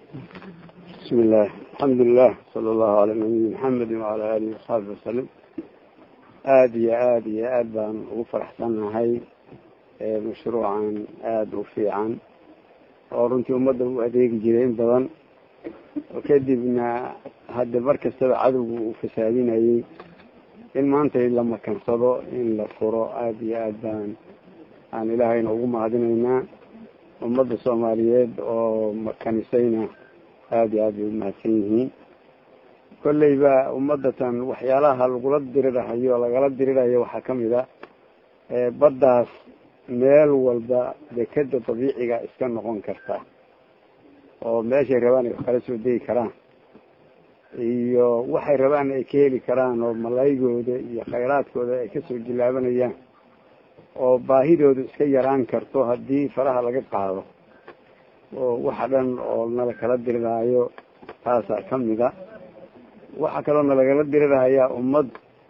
bismi illah alxamdulilah sala allahu calaa nabiyi maxamedi wacala alihi wasaxbi wasalim aada iyo aada iyo aad baan ugu faraxsannahay mashruucan aada u fiican oo runtii ummadda u adeegi jiray in badan oo kadibna hadda mar kastaba cadowgu uu fasaadinayay in maanta la makansado in la furo aada iyo aad baan aan ilaahayna ugu mahadinaynaa ummadda soomaaliyeed oo makanisayna aada iyo aad bay umahadsan yihiin kolleyba ummadatan waxyaalaha lagula dirirahayo lagala dirirayo waxaa kamid a baddaas meel walba dekeda dabiiciga iska noqon karta oo meeshay rabaan ay kala soo degi karaan iyo waxay rabaan ay ka heli karaan oo malaygooda iyo khayraadkooda ay kasoo jilaabanayaan oo baahidooda iska yaraan karto haddii faraha laga qaado oo waxa dhan oo nala kala diriraayo taasaa kamid a waxaa kaloo nalagala dirirahayaa ummad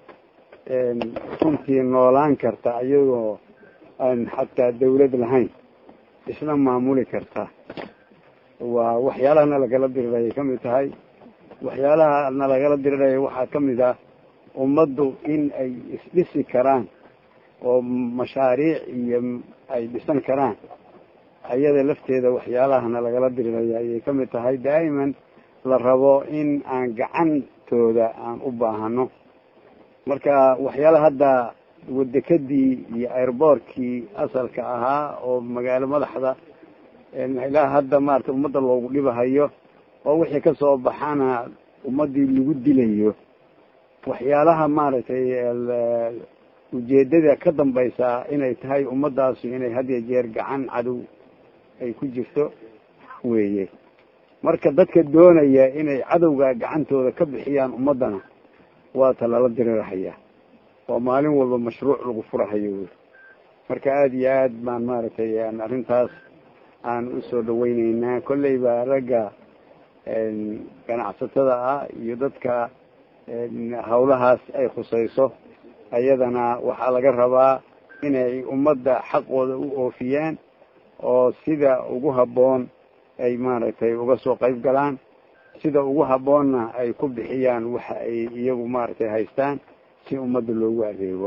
runtii noolaan karta iyagoo aan xataa dawlad lahayn isla maamuli karta waa waxyaalaha nalagala dirirayay kamid tahay waxyaalaha nalagala diriraya waxaa kamid ah ummaddu in ay isdhisi karaan oo mashaariic iyo ay dhisan karaan ayada lafteeda waxyaalahana lagala diriraya ayay kamid tahay daa'iman la rabo in aan gacantooda aan u baahano marka waxyaalaha hadda wadekadii iyo airboortkii asalka ahaa oo magaalo madaxda ilaa hadda maarata ummadda loogu dhibahayo oo wixii kasoo baxana ummadii lagu dilayo waxyaalaha maaragtay ujeedada ka dambaysaa inay tahay ummadaasi inay had iyo jeer gacan cadow ay ku jirto weeye marka dadka doonaya inay cadowga gacantooda ka bixiyaan ummadana waata lala dirirahaya oo maalin walba mashruuc lagu furahayo wy marka aada iyo aad baan maaragtay arrintaas aan usoo dhaweyneynaa kolleyba ragga ganacsatada ah iyo dadka hawlahaas ay khusayso ayadana waxaa laga rabaa inay ummadda xaqooda u oofiyaan oo sida ugu habboon ay maaragtay uga soo qayb galaan sida ugu habboonna ay ku bixiyaan waxa ay iyagu maaragtay haystaan si ummadda loogu adeego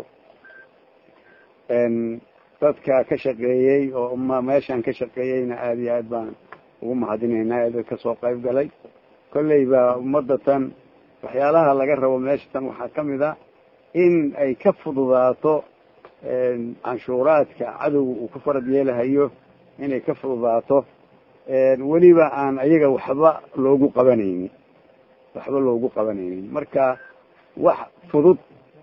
dadka ka shaqeeyey oo meeshan ka shaqeeyeyna aada iyo aad baan ugu mahadinaynaa ee dad kasoo qayb galay kolleyba ummadda tan waxyaalaha laga rabo meesha tan waxaa kamid a in ay ka fududaato canshuuraadka cadowga uu ku farad yeelahayo inay ka fududaato weliba aan ayaga waxba loogu qabanaynin waxba loogu qabanaynin marka wax fudud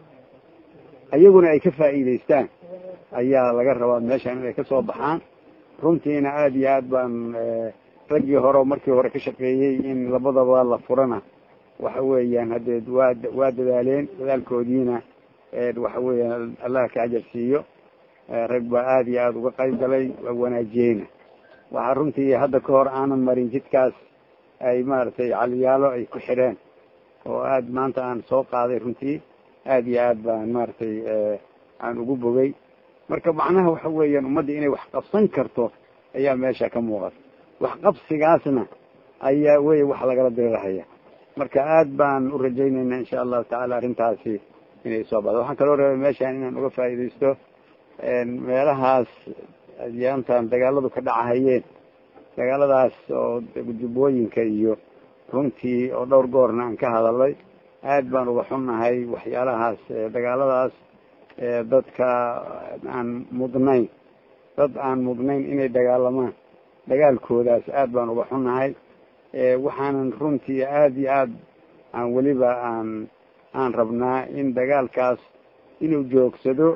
ayaguna ay ka faa'iidaystaan ayaa laga rabaa meeshan inay kasoo baxaan runtiina aada iyo aad baan raggii hore markii hore ka shaqeeyey in labadaba la furana waxa weeyaan haddee waa waa dadaaleen dadaalkoodiina waxa weeyaan allah ka ajar siiyo rag baa aada iyo aada uga qayb galay waa wanaajiyeyna waxaa runtii hadda ka hor aanan marin jidkaas ay maaragtay caliyaalo ay ku xidheen oo aada maanta aan soo qaaday runtii aada iyo aad baan maaragtay aan ugu bogay marka macnaha waxa weeyaan ummadda inay wax qabsan karto ayaa meesha ka muuqata wax qabsigaasna ayaa wey wax lagala dirirahaya marka aada baan u rajaynaynaa insha allahu tacaala arrintaasi inay soo baxdo waxaan kaloo rabay meeshan inaan uga faa'iidaysto meelahaas yaantan dagaaladu ka dhacahayeen dagaaladaas oo jubbooyinka iyo runtii oo dhowr goorna aan ka hadalay aad baan uga xunnahay waxyaalahaas dagaaladaas dadka aan mudnayn dad aan mudnayn inay dagaalamaan dagaalkoodaas aad baan uga xunnahay waxaanan runtii aada iyo aad aan weliba aan aan rabnaa in dagaalkaas inuu joogsado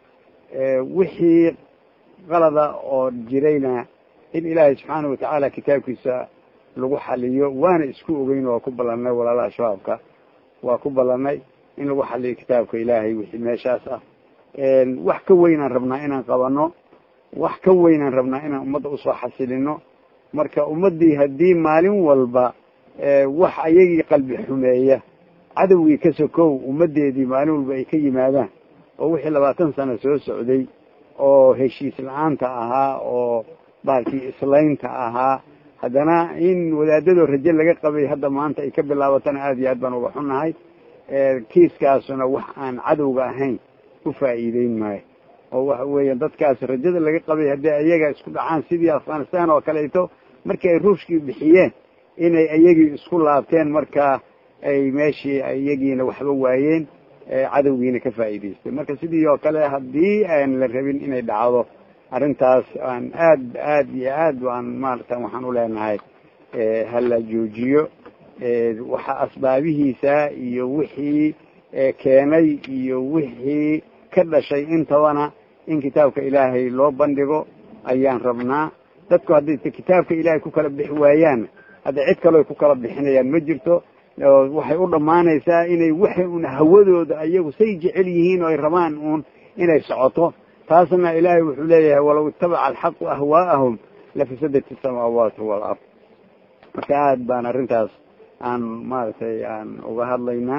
wixii qalada oo jirayna in ilaahay subxaana watacaala kitaabkiisa lagu xaliyo waana isku ogeyn waa ku ballanay walaalaha shabaabka waa ku ballanay in lagu xaliyo kitaabka ilaahay wixii meeshaas ah wax ka weynaan rabnaa inaan qabano wax ka weynaan rabnaa inaan ummadda usoo xasilino marka ummaddii haddii maalin walba wax ayagii qalbi xumeeya cadowgii ka sokow ummaddeedii maalin walba ay ka yimaadaan oo wixii labaatan sano soo socday oo heshiis la-aanta ahaa oo bahalkii islaynta ahaa haddana in wadaadadoo raje laga qabay hadda maanta ay ka bilaabatana aada iyo aad baan uga xunnahay kiiskaasuna wax aan cadowga ahayn u faa'iideyn maayo oo waxa weeya dadkaas rajada laga qabay haddii ayaga isku dhacaan sidii afghanistan oo kaleeto markii ay ruushkii bixiyeen inay iyagii isku laabteen marka ay meeshii iyagiina waxba waayeen cadowgiina ka faa'iidaystay marka sidii oo kale haddii aan la rabin inay dhacdo arrintaas aan aad aad iyo aad aan maarata waxaan uleenahay hala joojiyo waxa asbaabihiisa iyo wixii keenay iyo wixii ka dhashay intabana in kitaabka ilaahay loo bandhigo ayaan rabnaa dadku hadday kitaabka ilaahay ku kala bixi waayaan hadda cid kaleo ku kala bixinayaan ma jirto waxay u dhammaanaysaa inay waxay un hawadooda ayagu say jecel yihiin oo ay rabaan uun inay socoto taasna ilaahay wuxuu leeyahay walaw itabaca alxaqu ahwaa'ahum lafasadat isamaawaatu walard marka aad baan arrintaas aan maaragtay aan uga hadlaynaa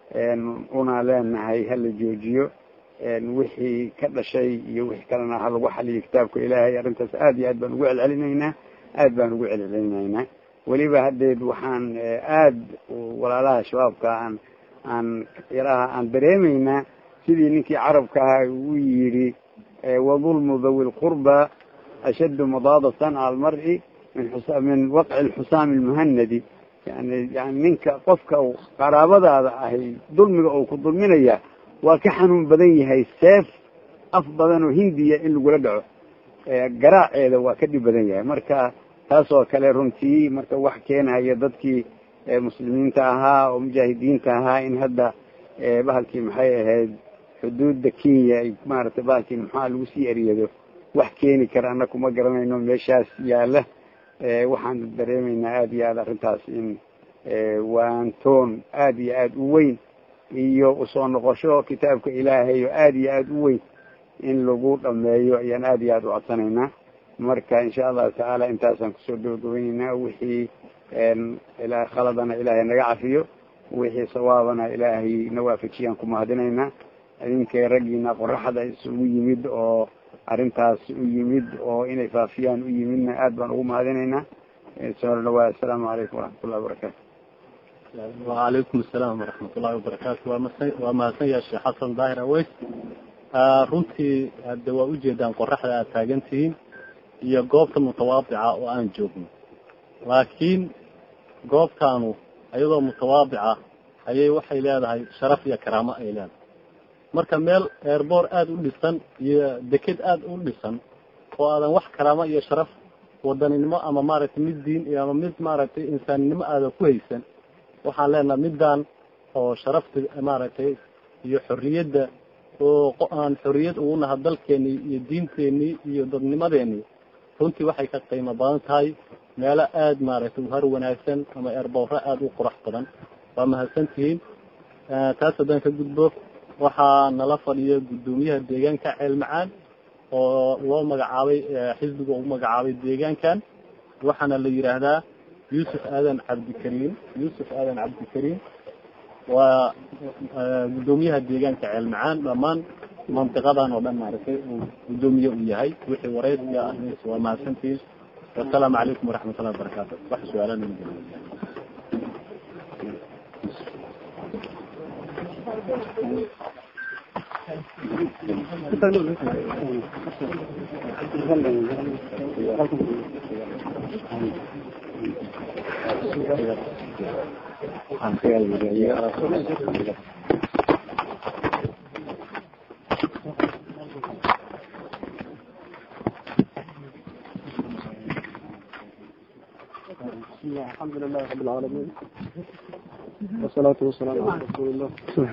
una leenahay hala joojiyo wixii ka dhashay iyo wixii kalena ha lagu xaliyo kitaabka ilaahay arrintaas aad iyo aad baan ugu celcelinaynaa aad baan ugu celcelinaynaa weliba haddeed waxaan aad walaalaha shabaabka aan aan yaraha aan dareemaynaa sidii ninkii carabka ahaa uu yidhi wadulmu dawi lqurba ashaddu madaadatan cala almar'i min min waqci lxusaami lmuhanadi yani yani ninka qofka qaraabadaada ahay dulmiga uu ku dulminaya waa ka xanuun badan yahay seef af badan oo hindiya in lagula dhaco garaaceeda waa ka dhib badan yahay marka taas oo kale runtii marka wax keenaya dadkii muslimiinta ahaa oo mujaahidiinta ahaa in hadda bahalkii maxay ahayd xuduudda kenya ay maaragtay bahalkii maxaa lagu sii eryado wax keeni kara anna kuma garanayno meeshaas yaala waxaan dareemaynaa aada iyo aad arrintaas in waantoon aada iyo aada u weyn iyo usoo noqosho kitaabka ilaahay oo aada iyo aada u weyn in lagu dhameeyo ayaan aada iyo aada u codsanaynaa marka insha allahu tacaala intaasaan kusoo gabagabaynaynaa wixii ilaa khaladana ilaahay naga cafiyo wixii sawaabana ilaahay na waafajiyaan ku mahadinaynaa idinkay raggiina qoraxda isugu yimid oo arrintaas u yimid oo inay faafiyaan u yimidna aad baan ugu mahadinaynaa soo dhawaa assalaamu calaykum waraxmat ullahi wabarakaatu wacalaykum asalaam waraxmat ullahi wabarakaatu waa masa waa mahadsan yahay sheekh xasan daahir aweys runtii hadde waa ujeedaan qoraxda aad taagan tihiin iyo goobta mutawaadica oo aan joogno laakiin goobtaanu iyadoo mutawaadica ayay waxay leedahay sharaf iyo karaamo ay leedahay marka meel eerboor aada u dhisan iyo deked aada u dhisan oo aadan wax karaamo iyo sharaf wadaninimo ama maaragtay mid diin iyo ama mid maaragtay insaaninimo aadan ku haysan waxaan leenaha middan oo sharafta maaragtay iyo xorriyadda oo aan xorriyad ugu naha dalkeenii iyo diinteenii iyo dadnimadeenii runtii waxay ka qiimo badan tahay meelo aada maaragtay uhar wanaagsan ama eerboorro aada u qurax badan waa mahadsantihiin taas haddaan ka gudbo waxaa nala fadhiya guddoomiyaha deegaanka ceel macaan oo loo magacaabay xisbiga ugu magacaabay deegaankan waxaana la yidhaahdaa yuusuf aadan cabdikariim yuusuf aadan cabdikariim waa guddoomiyaha deegaanka ceel macaan dhammaan mantiqadan oo dhan maaragtay uu guddoomiye u yahay wixii wareysiga ah waa mahadsantihiin wasalaamu calaykum waraxmat ullahi wabarakaatu wax su-aalan الحمد لله رب العالمين والصلاة والسلام على رسول الله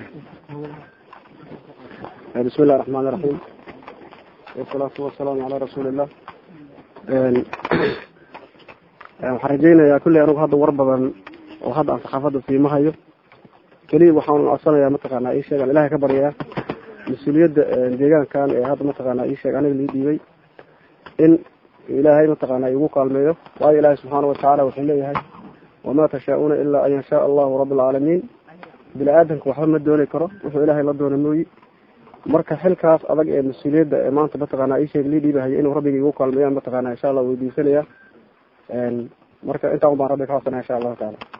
بسم الله الرحمن الرحيم والصلاة والسلام على رسول الله waxaan rajeynayaa kulley anugu hadda war badan oo hadda aan saxaafadda siima hayo keliya waxaan codsanayaa mataqaanaa ii sheegaan ilahay ka baryayaa mas-uuliyadda deegaankan ee hadda mataqaanaa ii sheeg aniga lii dhiibay in ilaahay mataqaanaa igu kaalmeeyo waayo ilaahay subxaana watacaala wuxuu leeyahay wamaa tashaa-uuna ilaa an yashaa allahu rabi alcaalamiin bini aadamka waxba ma dooni karo wuxuu ilaahay la doona mooyi marka xilkaas adag ee mas-uuliyadda ee maanta mataqaanaa ii sheeg lii dhiibahaya inuu rabbiga igu kaalmeeyaan mataqaanaa insha allah weydiisanaya marka intaa un baan rabbi ka codsanaya insha allahu taala